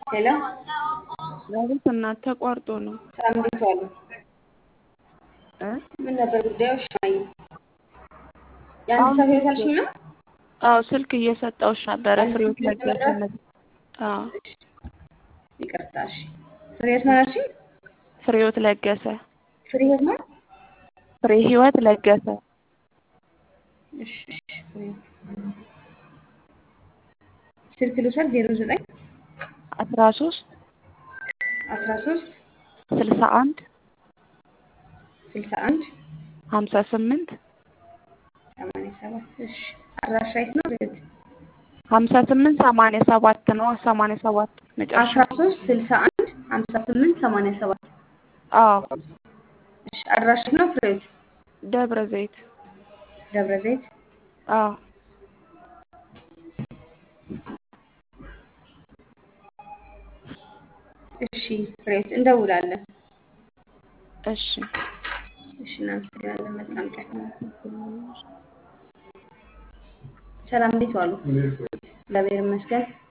ሄሎ አቤት እናት ተቋርጦ ነው ሰላም እንዴት ዋሉ? እ ምን ነበር ጉዳዩ? እሺ የአንድ አሁን ሰው ህይወት አልሽኝ ነው? አዎ ስልክ እየሰጠውሽ ነበረ አንድ ፍሬዎት ስልክ ለገሰ እየሰጠሽ? ነበር። አዎ ይቅርታ እሺ። ፍሬህይወት ማን አልሽኝ? ፍሬዎት ለገሰ ፍሬህይወት ማን? ፍሬ ህይወት ለገሰ እሺ እሺ ፍሬህይወት ስልክ ልውሰድ ዜሮ ዘጠኝ አስራ ሶስት አስራ ሶስት ስልሳ አንድ ስልሳ አንድ ሀምሳ ስምንት ሰማንያ ሰባት እሺ አድራሻ የት ነው? ፍሬህይወት ሀምሳ ስምንት ሰማንያ ሰባት ነው ሰማንያ ሰባት መጨረሻ አስራ ሶስት ስልሳ አንድ ሀምሳ ስምንት ሰማንያ ሰባት አዎ እሺ አድራሻ የት ነው? ፍሬህይወት ደብረ ዘይት ደብረ ዘይት አዎ እሺ ፍሬህይወት እንደውላለን። እሺ እሺ እናመሰግናለን። መልካም ቀን። ሰላም እንዴት ዋሉ? እግዚአብሔር ይመስገን።